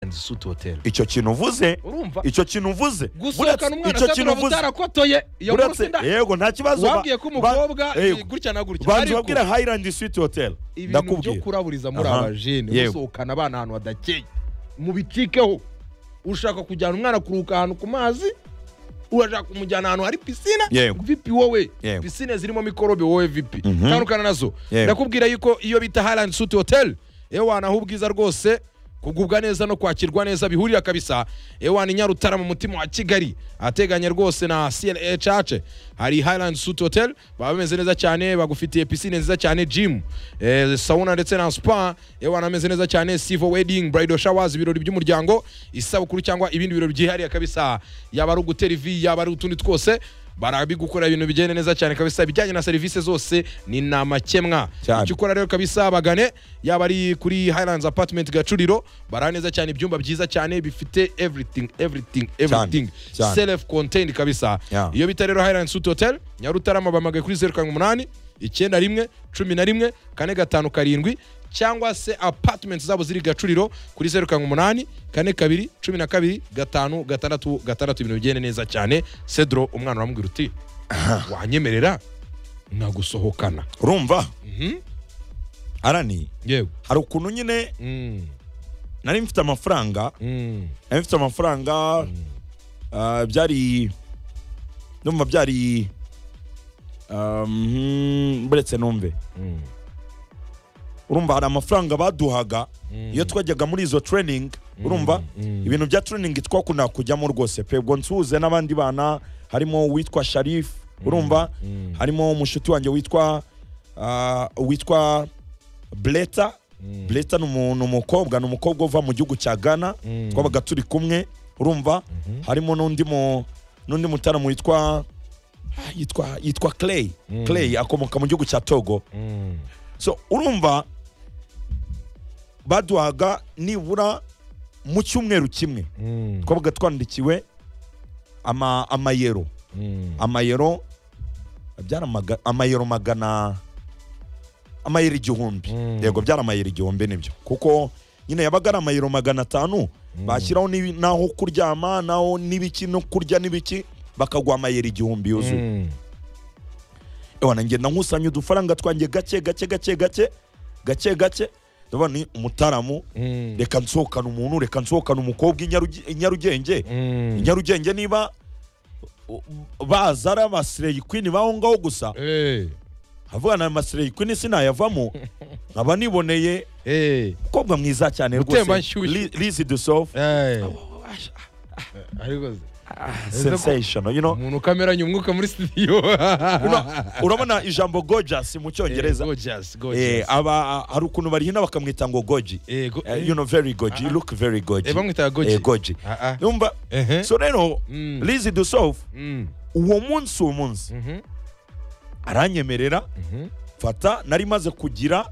American Suit Hotel icyo kintu uvuze urumva icyo kintu uvuze gusohokana buretse umwana asabwa utarakotoye iyo nkuru buretse sinda yego nta kibazo ba- wabwiye ko umukobwa ba- yego. gutya na gutya banza ariko ubabwire hayirandi switi hoteli ibintu byo ndakubwira kuraburiza muri Aha. abajene Yego. gusohokana abana ahantu hadakeye mubicikeho ushaka kujyana umwana kuruhuka ahantu ku mazi urashaka kumujyana ahantu hari pisine Yego. vipi wowe Yego. pisine zirimo mikorobe wowe vipi Mhm. tandukana nazo Yego. ndakubwira yuko iyo bita Highland Suite Hotel yewe wanaha ubwiza rwose kugubwa neza no kwakirwa neza bihurira kabisa ewana inyarutara mu mutima wa kigali ateganye rwose na cna church hari highland suit hotel baba bameze neza cyane bagufitiye pisine nziza cyane gym eh, sauna ndetse na spa ewana ameze neza cyane sivo wedding bridal showers ibirori by'umuryango isabukuru cyangwa ibindi birori byihariye kabisa yaba ari ugutera ivi yaba ari utundi twose barabigukorera ibintu bigenda neza cyane kabisa ibijyanye na serivisi zose ni namakemwa Cyane. icyo ukora rero kabisa bagane yaba ari kuri highlands apartment gacuriro bara neza cyane ibyumba byiza cyane bifite everything everything everything Cyane. self contained kabisa Yeah. iyo bita rero highlands suite hotel nyarutarama bamagaye kuri zeru karindwi umunani icyenda rimwe cumi na rimwe kane gatanu karindwi cyangwa se apartment zabo ziri gacuriro kuri zeru karindwi umunani kane kabiri cumi na kabiri gatanu gatandatu gatandatu ibintu bigende neza cyane cedro umwana uramubwira uti wanyemerera nagusohokana urumva Mhm. arani yewe hari ukuntu nyine Mm, nari mfite amafaranga mm, nari mfite amafaranga ah, byari ndumva byari ah, mhm, buretse numve mm, urumva hari amafaranga baduhaga Mm. iyo twajyaga muri izo training urumva Mm. ibintu bya training twakundaga kujyamo rwose pe ubwo nsuhuze n'abandi bana harimo uwitwa sharif urumva Mm. harimo umushuti wanjye witwa ah, witwa bleta Mm. bleta ni umu- ni umukobwa ni umukobwa uva mu gihugu cya ghana Mm. twabaga turi kumwe urumva harimo n'undi mu n'undi mutaramu witwa ah, yitwa yitwa clay Mm. clay akomoka mu gihugu cya togo mm. so urumva baduhaga nibura mu cyumweru kimwe Mm. twabaga twandikiwe ama amayero Mm. amayero byari amaga- amayero magana amayero igihumbi Mm. yego byari amayero igihumbi nibyo kuko nyine yabaga ari amayero magana atanu bashyiraho n'ibi- n'aho kuryama naho n'ibiki no kurya n'ibiki bakaguha amayero igihumbi yuzuye Mm. ewa ngenda nkusanya udufaranga twanjye gake gake gake gake gake gake ndabona ni umutaramu Mm. reka nsohokane umuntu reka nsohokane umukobwa i Nyaruge- i nyarugenge Mm. i nyarugenge niba u- baza ari abasireyi kwini baho ngaho gusa Eh, avuga na amasireyi kwini sinayavamo nkaba niboneye eh, umukobwa mwiza cyane Gutemba rwose nshyushyu. Li- Lizzy Dusof eh. Ariko se, sensational you know umuntu kameranye umwuka muri studio Una- urabona ijambo gorgeous mu cyongereza Gorgeous, Eh, gorgeous. aba hari ukuntu barihina bakamwita ngo goji Eh, go- Eh, you know very goji you look very goji Eh, bamwitaga goji? Eh, goji Ah, ah. numva Ehe. so rero Mm. Lizzy Dusof Mm. uwo munsi uwo munsi Mhm. aranyemerera Mhm. fata nari maze kugira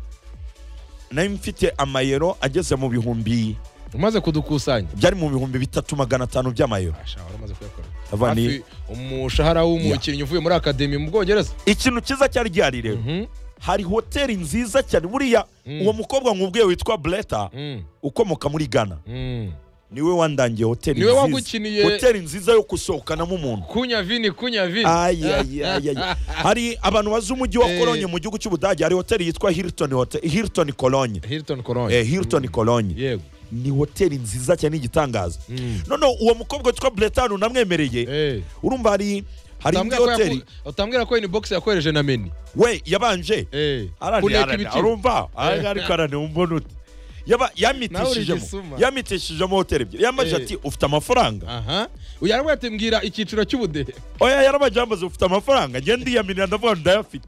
nari mfite amayero ageze mu bihumbi umaze kudukusanya byari mu bihumbi bitatu magana atanu by'amayero Asha, wari umaze kuyakora Avani- Hafi umushahara w'umukinnyi uvuye muri akademi mu bwongereza ikintu cyiza cyari gihari rero Mhm. hari hoteli nziza cyane buriya uwo mukobwa nkubwiye witwa bleta Mm. ukomoka muri ghana Mm. niwe wandangiye hoteli Niwe nziza. wagukiniye- hoteli nziza yo gusohokanamo umuntu kunya vini kunya vini Ay, ay, ay, ay. hari abantu bazi umujyi wa Eh. kolonye mu gihugu cy'ubudage hari hoteli yitwa hilton Hotel- hilton kolonye hilton Cologne. eh, hilton kolonye yego ni hoteli nziza cyane igitangaza Mm. noneho uwo mukobwa witwa bretanu namwemereye Eh. urumva hari hari indi Utambwira ko hoteli yaku- utambwira ko ini box yakoresheje na meni we yabanje Eh. arani kuneka arani ibiciro. arumva Arani, ariko arani umbona ute Yaba- yamitishijemo Gisuma. yamitishijemo hoteli ebyiri yamaje Eh. ati ufite amafaranga aha uyu aravuga ati mbwira icyiciro cy'ubudehe oya yaramaje yamaze ufite amafaranga ngenda ndiyamirira ndavuga ngo ndayafite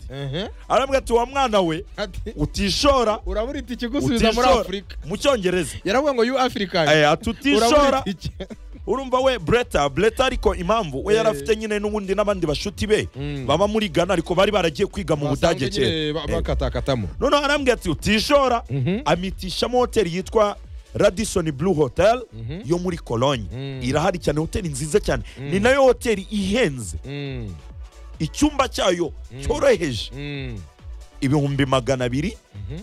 aravuga ati wa mwana we Ati, utishora urabura itike usubiza muri utishora afurika mu cyongereza yaravuga ngo yu afurikani Eh, ati utishora urumva we breta breta ariko impamvu we Eh. yarafite nyine n'ubundi n'abandi bashuti be Mm. baba muri ghana ariko bari baragiye kwiga mu budage kera Eh. bakatakatamo noneho arambwira ati utishora Mhm. amitishamo hoteli yitwa radison blue hotel yo muri kolonye Mm. irahari cyane hoteli nziza cyane ni nayo hoteli ihenze Mm, icyumba cyayo cyoroheje mm, ibihumbi magana abiri Mhm.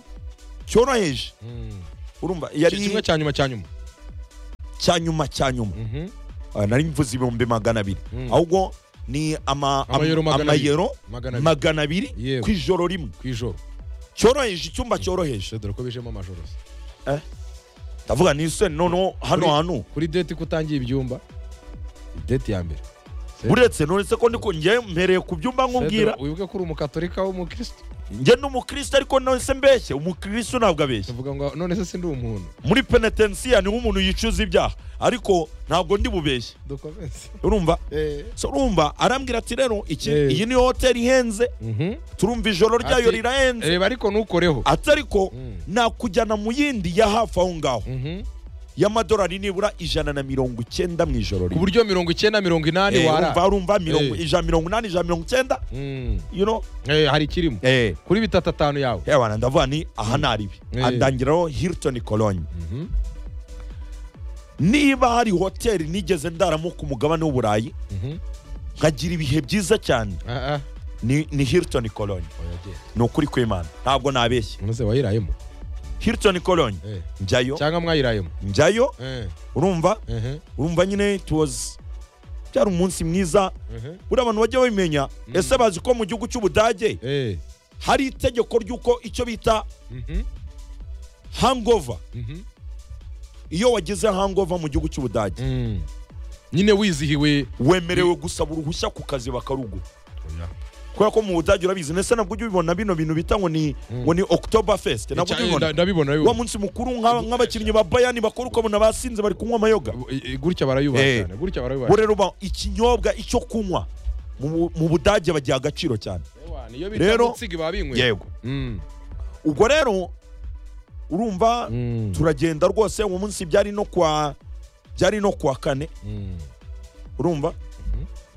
cyoroheje mm. urumva kimwe yari cya nyuma cya nyuma cya nyuma cya nyuma Mhm. Ah, nari mvuze ibihumbi magana abiri Mm. ahubwo ni ama- am- Amayero magana abiri. amayero Magana abiri. magana abiri Yewe. ku ijoro rimwe ku ijoro cyoroheje icyumba cyoroheje Shit, dore ko bijemo amajoro se. ndavuga ni se noneho hano Kuri- hantu kuri deti ko utangiye ibyumba deti ya mbere Pedro. uretse nonese ko ndiko njye mpereye ku byumba nkubwira Pedro, wibuke ko uri umukatorika w'umukristo njye ni umukristo ariko nonese mbeshye umukristo ntabwo abeshya tuvuga ngo none se sindi umuntu muri penetensiya niho umuntu yicuza ibyaha ariko ntabwo ndi bubeshye dukomeze urumva Eh. so urumva arambwira ati rero iki Eh. iyi niyo hoteli ihenze Mhm. turumva ijoro ryayo Ati- rirahenze reba ariko ntukoreho ati ariko Mm. nakujyana mu yindi ya hafi aho ngaho Mhm. y'amadolari nibura ijana na mirongo icyenda mu ijoro ku rimwe buryo mirongo icyenda mirongo inani Eh, wara urumva urumva mirongo Eh. ijana mirongo inani ijana mirongo icyenda Mm. you know Eh, hari ikirimo eh kuri bitatu atanu yawe hewana ndavuga ni aha ni aribi Eh. andangiraho hilton cologne Mhm. niba hari hoteli nigeze ndaramo ku mugabane w'uburayi Mhm. nkagira ibihe byiza cyane Ah, ah. ni, ni hilton cologne Oya, genda. ni ukuri kw'imana ntabwo nabeshye None se wayirayemo hilton cologne Eh. njyayo cyangwa mwayirayemo njyayo Eh. urumva Mhm. urumva nyine it was byari umunsi mwiza Mhm. buriya abantu bajya babimenya ese bazi ko mu gihugu cy'ubudage Eh. hari itegeko ry'uko icyo bita Mhm. hangover Mhm. iyo wagize hangover mu gihugu cy'ubudage Mm. nyine wizihiwe wemerewe gusaba uruhushya ku kazi bakarugu kubera ko mu budage urabizi ndetse nabwo ujya ubibona bino bintu bita ngo ni ngo ni october fest nabwo Icya- ujya ubibona nda- ndabibona wa ndabibona. munsi mukuru nka- nk'abakinnyi ba bayani bakora ukabona basinze bari kunywa amayoga Eh, eh, gutya barayubaha Eh. cyane gutya barayubaha bo rero ba- ikinyobwa icyo kunywa mu bu- mu budage bagiha agaciro cyane Ewa, niyo bita Rero- mutsigi baba binyweye yego Mm. ubwo rero urumva Mm. turagenda rwose uwo munsi byari no kwa byari no kwa kane Mm. urumva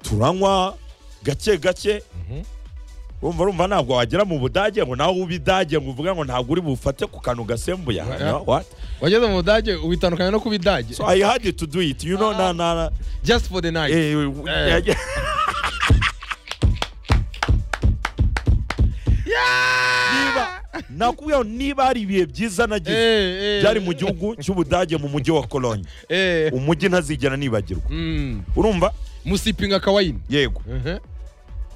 turanywa gake gake Mhm. urumva urumva ntabwo wagera mu budage ngo nawe ube idage ngo uvuge ngo ntabwo uri bufate ku kantu gasembuye aha, Yeah. no, what? wageze mu budage ubitandukanya no ku bidage so i had to do it you know na na na- just for the night eh, we- we- Eh. yeah. niba nakubwira ngo niba hari ibihe byiza nagize Eh, eh. byari mu gihugu cy'ubudage mu mujyi wa kolonye Eh. umujyi ntazigera nibagirwa Mm. urumva musipinga kawaini yego Mhm.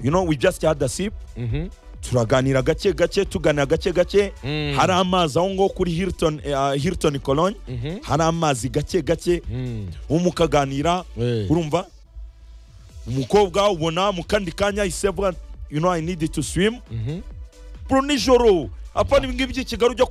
you know we just had a sip Mhm. turaganira gake gake tuganira gake gake Mm. hari amazi aho ngaho kuri hilton uh, hilton cologne Mhm. hari amazi gake gake Mm. umukaganira Eh. urumva umukobwa ubona mu kandi kanya ahise avuga you know i need to swim Mhm. bro nijoro apa ni ngibyo i kigali ujya